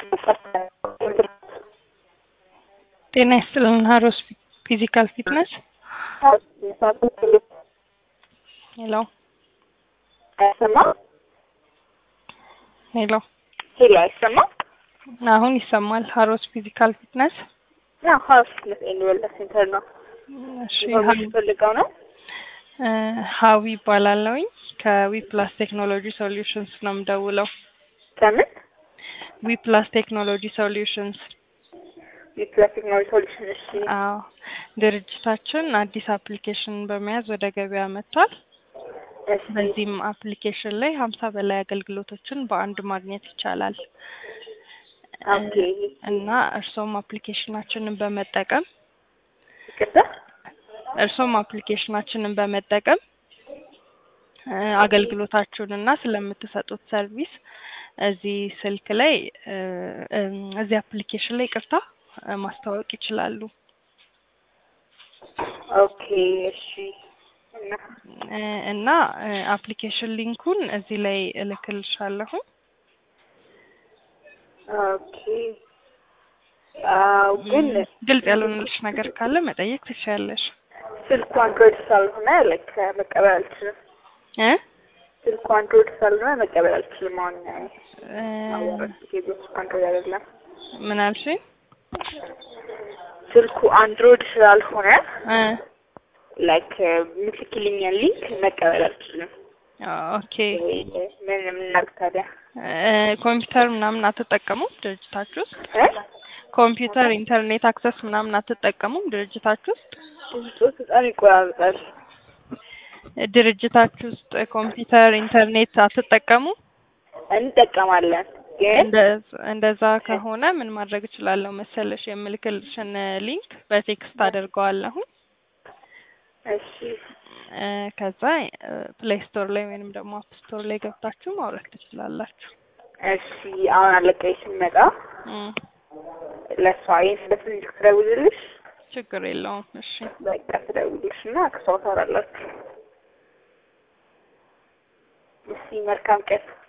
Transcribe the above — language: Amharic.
ጤና ይስጥልን ሀሮስ ፊዚካል ፊትነስ ሄሎ አይሰማ ሄሎ ሄሎ አይሰማ አሁን ይሰማል ሀሮስ ፊዚካል ፊትነስ ያ ሀውስ ፊትነስ ኤንድ ዌልነስ ሴንተር ነው እሺ ፈልገው ነው እ ሀዊ ይባላለሁኝ ከዊ ፕላስ ቴክኖሎጂ ሶሉሽንስ ነው የምደውለው ከምን ዊ ፕላስ ቴክኖሎጂ ሶሉሽንስ የፕላስ ቴክኖሎጂ ሶሉሽን እሺ አዎ ድርጅታችን አዲስ አፕሊኬሽን በመያዝ ወደ ገበያ መጥቷል እሺ በዚህም አፕሊኬሽን ላይ ሀምሳ በላይ አገልግሎቶችን በአንድ ማግኘት ይቻላል ኦኬ እና እርሶም አፕሊኬሽናችንን በመጠቀም ይቅርታ እርሶም አፕሊኬሽናችንን በመጠቀም እ አገልግሎታችሁን እና ስለምትሰጡት ሰርቪስ እዚህ ስልክ ላይ እ እም እዚህ አፕሊኬሽን ላይ ቅርታ ማስተዋወቅ ይችላሉ ኦኬ እሺ እና እ እና እ አፕሊኬሽን ሊንኩን እዚህ ላይ እልክልሻለሁ ኦኬ አዎ ግን ግልጽ ያልሆነልሽ ነገር ካለ መጠየቅ ትችያለሽ ስልኩ አንድሮይድ ስላልሆነ ላይክ መቀበል አልችልም እ ስልኩ አንድሮይድ ስላልሆነ መቀበል አልችልም አሁን እ አወራሽ ኬዞች አንድሮይድ አይደለም ምን አልሽኝ ስልኩ አንድሮይድ ስላልሆነ እ ላይክ የምትልኪልኛን ሊንክ መቀበል አልችልም ኦኬ ምን የምናርግ ታዲያ እ ኮምፒውተር ምናምን አትጠቀሙም ድርጅታችሁ ውስጥ እ ኮምፒውተር ኢንተርኔት አክሰስ ምናምን አትጠቀሙም ድርጅታችሁ ውስጥ ድምፆት በጣም ይቆራርጣል ድርጅታችሁ ውስጥ ኮምፒውተር ኢንተርኔት አትጠቀሙም እንጠቀማለን ግን እንደ- እንደዛ ከሆነ ምን ማድረግ እችላለሁ መሰለሽ የምልክልሽን ሊንክ በቴክስት አደርገዋለሁ እሺ እ ከዛ ፕሌይ ስቶር ላይ ወይንም ደግሞ አፕ ስቶር ላይ ገብታችሁ ማውረድ ትችላላችሁ እሺ አሁን አለቀኝ ስንመጣ እም ለእሷ ይህን ስለስልክ ትደውልልሽ ችግር የለውም እሺ በቃ ትደውልልሽ እና ከሷ ታወራላችሁ እሺ መልካም ቀን